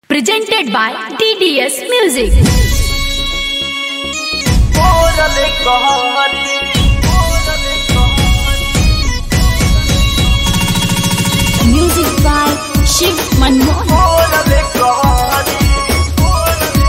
Presented by TDS Music. Órale, cojones. Órale, cojones. Music by Shiv Manmohan. Órale, cojones. Órale,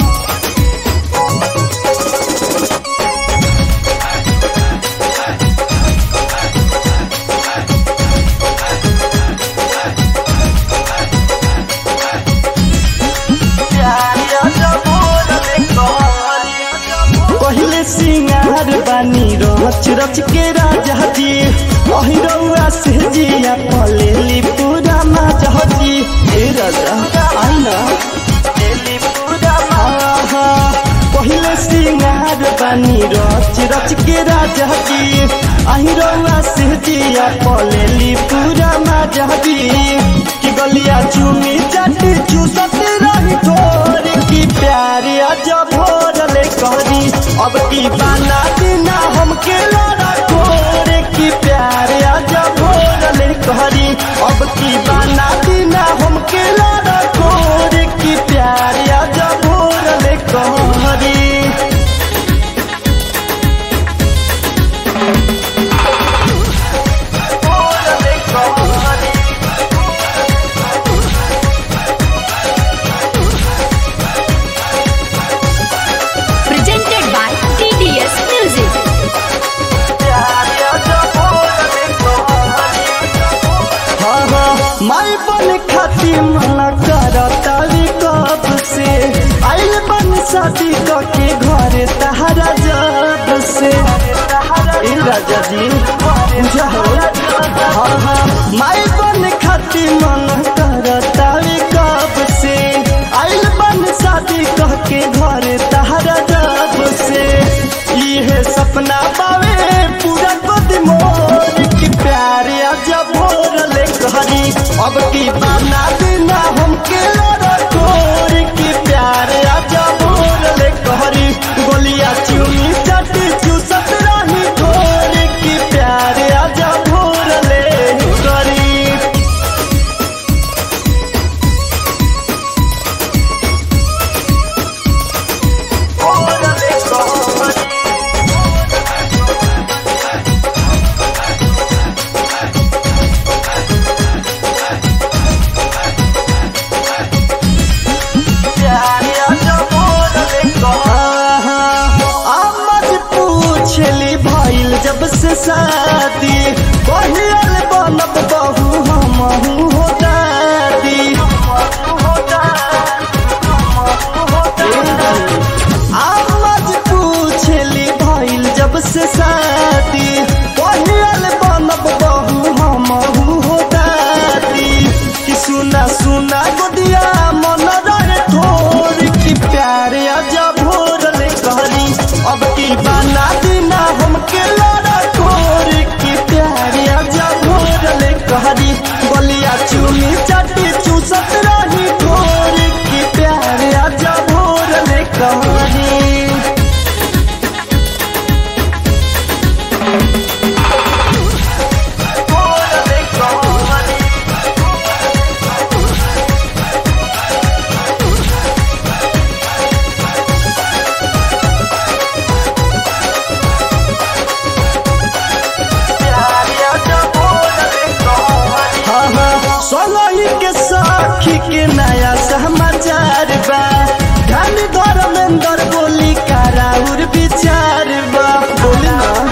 पहिले सिंगार बानी रच रच के राजा जी अहिरौआ से जिया पलेली पूरा माजा जी ए राजा आइना आहा, पहिले सिंगार बानी रच रच के राजा जी अहिरौआ से जिया पलेली पूरा माजा जी कि गलिया चुमी चटी चूसत रही थोड़ी की प्यारी अजब भोरले करी अब की बाना बिना हमके लड़ा कोरे की प्यारे अजब भोरले करी अब की बाना बिना हमके लड़ा कोरे की प्यारे अजब भोरले करी Presented by TDS Music. हाँ हाँ माई बन खाती मना करताली कब से आइल बन शादी क के घर तहरा जब से ए राजा जी जाओ हाँ हाँ माई बन खाती मन करताली कब से आइल बन शादी क के घर तहरा जब से इहे सपना पावे पूरा गोद मोर की प्यारे अजब भोरले कहरी अब की बाना बिना हमके लड़ा कोर की प्यारे अजब भोरले कहरी गोलिया चुनी चटी चूसत रही ठोर की प्यारे अजब भोरले करी आमद पूछली भइल जब से शादी कहियल बनब बहू हमहू हो दादी आमद पूछली भइल जब से शादी कहियल बनब बहू हमहू हो दादी कि सुना सुना गोदिया मन रहे थोर की प्यारे अजब भोरले कहरी अब की बाना बिना हमके लड़ा कोर की प्यारे अजब भोरले कहरी गोलिया चुमी चटी चूसत रही ठोर की प्यारे अजब भोरले कहरी सोलही के साखी के नया समाचार बा धन धर्मेंद्र बोली कराउर विचार बा बोली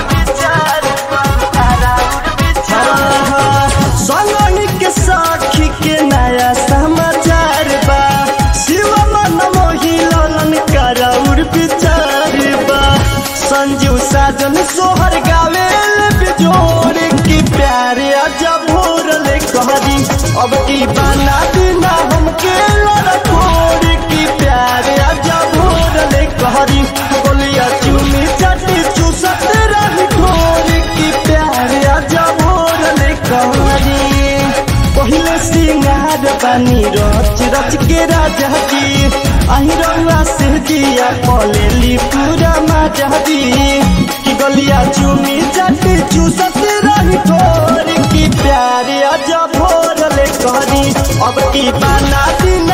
ना सोलही के साखी के नया समाचार बा शिव मन मोही ललन कराउर विचार बा संजीव साजन सोहर गावेल बिजोर की प्यारे अजब भोरले कहरी अब की बाना बिना हमके लड़कोर की प्यारे अजब भोरले कहरी बोलिया चुमी चटी चूसत रही ठोर की प्यारे अजब भोरले कहरी पहिले सिंगार बानी रच रच के राजा जी अहिरौआ से जिया पलेली पूरा माजा जी कि गलिया चुमी चटी चूसत रही ठोर की प्यारे अजब भोरले कहरी अब की बाना दिन